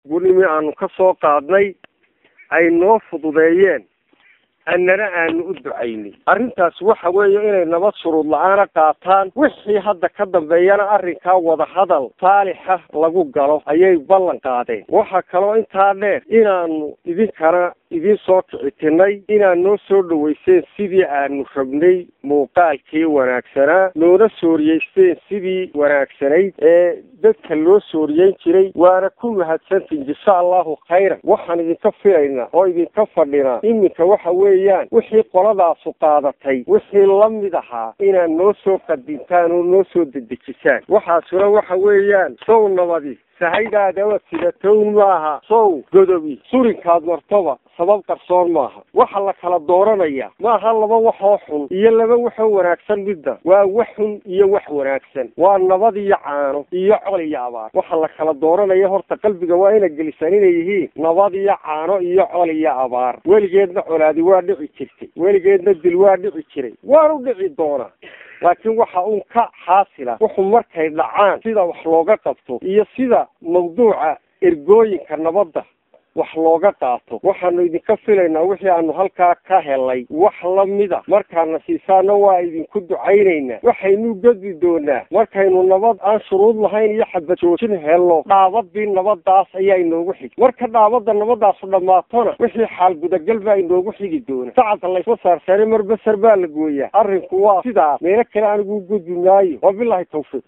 gurnimi aanu ka soo qaadnay ay noo fududeeyeen annana aanu u ducaynay arrintaas waxa weeye inay nabad shuruud la-aana qaataan wixii hadda ka dambeeyana arrinkaa wadahadal saalixa lagu galo ayay ballan qaadeen waxaa kaloo intaa dheer inaanu idinkana idiin soo kicitinay inaad noo soo dhaweyseen sidii aanu rabnay muuqaalkii wanaagsanaa noona sooriyeysteen sidii wanaagsanayd ee dadka loo sooriyeyn jiray waana ku mahadsantiin jasa allahu khayran waxaan idinka filaynaa oo idinka fadhinaa iminka waxa weeyaan wixii qoladaasu qaadatay wixii lamid ahaa inaad noo soo qadintaan oo noo soo dedejisaan waxaasuna waxa weeyaan sow nabadi sahaydaadaba sidatown maaha sow godobi surinkaad martoba sabab qarsoon maaha waxa la kala dooranaya maaha laba waxoo xun iyo laba waxoo wanaagsan midda waa wax xun iyo wax wanaagsan waa nabad iyo caano iyo col iyo abaar waxa la kala dooranaya horta qalbiga waa ina gelisaan inay yihiin nabad iyo caano iyo col iyo abaar weligeedna colaadi waa dhici jirtay weligeedna dil waa dhici jiray waanu dhici doonaa laakiin waxa uun ka xaasila wuxuu markay dhacaan sida wax looga qabto iyo sida mawduuca ergooyinka nabadda wax looga qaato waxaanu idinka filaynaa wixii aanu halkaa ka helay wax lamida markaana siisaana waa idinku ducaynaynaa waxaynu gedi doonaa markaynu nabad aan shuruud lahayn iyo xabad joojin helno dhaabadii nabadaas ayaa inoogu xigi marka dhaabada nabadaasu dhammaatona wixii xaal gudagal baa inoogu xigi doona sacabka laysma saarsaare mar basar baa la gooyaa arrinku waa sidaas meelo kale anigu gudbi maayo wabilaahi tawfiiq